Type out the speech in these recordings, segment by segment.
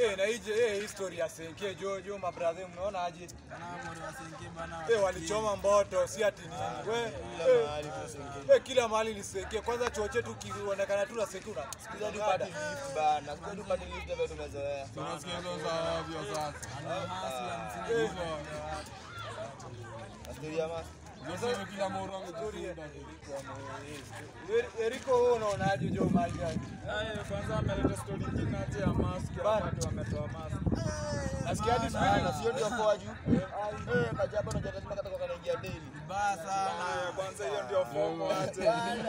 Eh, na ije eh, history ya Senke jo jo mabrother mnaona aje? Eh, walichoma mboto si ati nini. We eh, eh, kila mahali ni Senke. Kwanza chuo chetu kionekana tu na Senke una Sikiza tu pati lift bana. Sikiza tu pati lift ndio tumezoea. Tunasikia hizo za ovyo sasa. Story ya mas. Hizo kila moro amekusuda. Eriko wewe unaonaje jo mali gani? Kwanza ameleta story nyingine ati ya mask, ya watu wametoa mask. Nasikia hadi siku Bana, sio ndio poa juu. Eh, kajaba unajua lazima katoka kanaingia daily. Eh, Kwanza hiyo ndio fomo ati.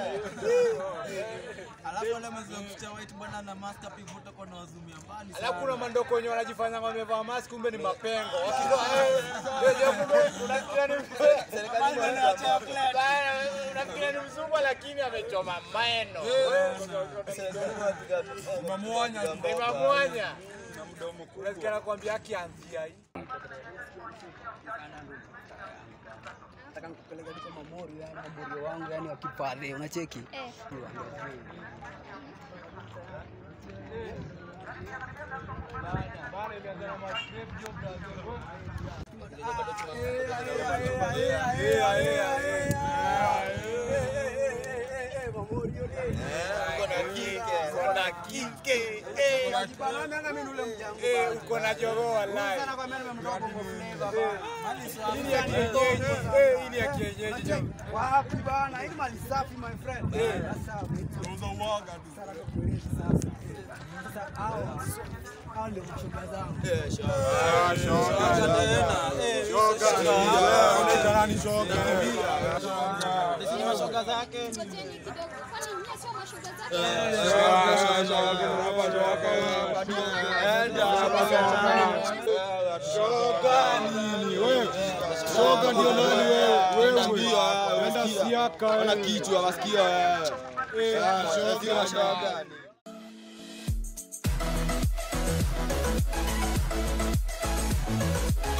Alafu wale mwezi wa kucha white bwana na mask pivuta kwa na wazumia mbali Alafu kuna mandoko wenye wanajifanya wamevaa mask kumbe ni mapengo. Wakitoa eh, eh, je, kumbe unafikiria ni Serikali inaacha Bana, unafikiria ni mzungu lakini amechoma meno. serikali inapiga tu. Umemuonya tu. Ni mamwanya. Unasikia nakwambia akianzia hii. nataka nikupeleka tu kwa mamori yani mamori wangu yani wakipale unacheki Eh. Uko na kike, uko na kike. Eh. Eh, uko na jogoo wallahi. Hii ni ya kienyeji. Eh, hii ni ya kienyeji. jamaa. wapi bana hii ni mali safi my friend sasa Tunauza uoga tu. sasa hawa hawa ndio mashoga zangu Eh, sure. Unaitana ni shoga. mashoga zake Ngojeni kidogo. Kwani nyie sio mashoga zake? Shoga nini wewe? Shoga ndio nani wewe? Wewe enda siaka Ona wewe. kichwa masikio wewe. Eh, shoga Shoga. shoga.